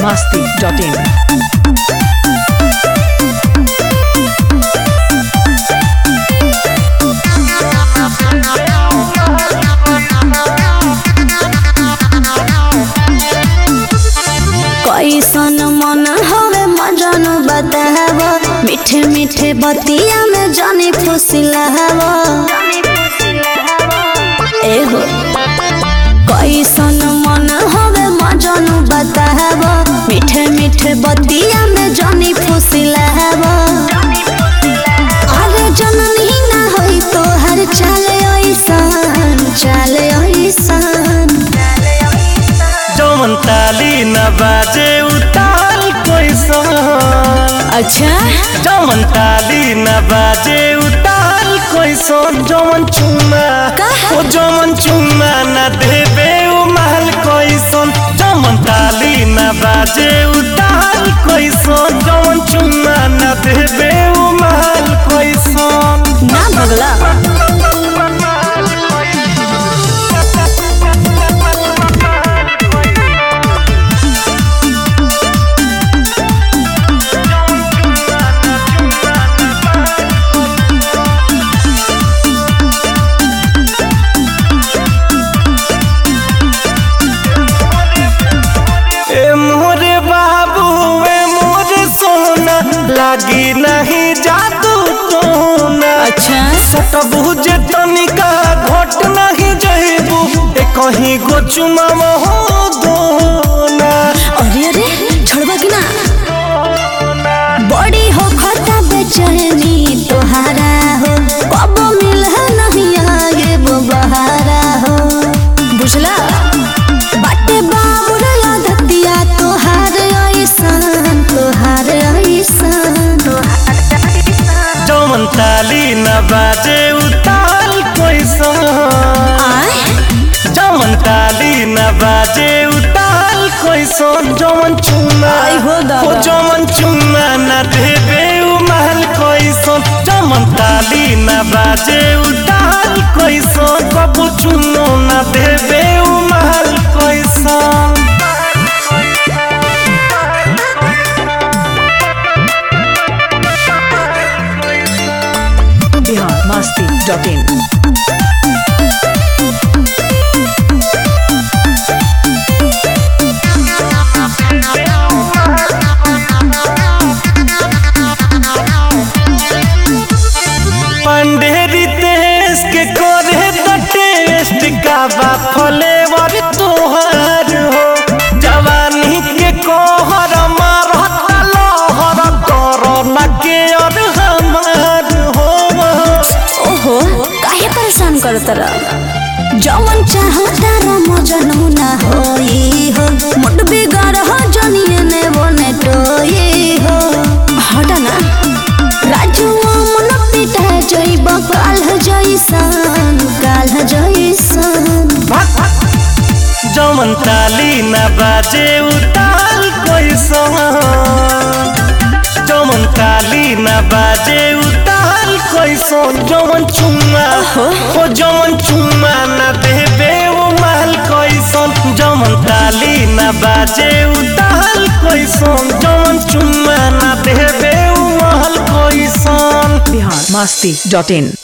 masti.in. कैसन मन हवे मजन बताव मीठे मीठे बतिया में जानी फुसिलाव एहो कैसन मन हवे मजन बताव मीठे मीठे बतिया में जानी फुसिलाव अरे जननी ना होई तो हर चाले ऐसन चाले ऐसन जौन ताली न बाजे उताल कैसन अच्छा जौन ताली न बाजे उताल कैसन जौन चुमा का? ओ जौन चुमा न देबे उ महल कैसन जौन ताली न बाजे उताल कैसन जौन चुमा न देबे उ महल कैसन ना भगला ए मोरे बाबू ए मोरे सोना लागी नहीं जादू टोना अच्छा सटबू जे तनिका घट नहीं जइबू ए कहीं गो चुमाव हो दोना अरे अरे छोड़बा कि ना बड़ी हो खता बेचैनी तोहारा हो कब मिल नहीं आगे वो बहारा हो बुझला बाटे बाबू रे आदतिया तोहार ऐसन तोहार ऐसन जौन ताली न बाजे उताल कैसन आय जौन ताली न बाजे उताल कैसन जौन चुमा आई हो दादा। ओ जौन चुमा न देबे उ महल कैसन जौन ताली न बाजे उताल कैसन कबू चुनो न देबे उ महल कैसन Bihar masti.in. पंडेरी देश के करे तो टेस्ट का बा फ्लेवर तोहर हो जवानी के कोहर मारता लहर कोरोना के और हमार हो ओहो काहे परेशान करत रह जवन चाहता र मजनू ना होई हो मुट बिगाड़ हो जनिए ने बने टोई हो हटा ना राजू मन पिटा जइब काल जइसन काल जइसन जमन ताली न बाजे उताल कैसन जमन ताली न बाजे उताल कैसन जमन चुम्मा ओ जमन चुम्मा न देबे ओ महल कैसन जमन ताली न बाजे उताल कैसन जमन चुम्मा न देबे ओ महल कैसन Bihar masti.in.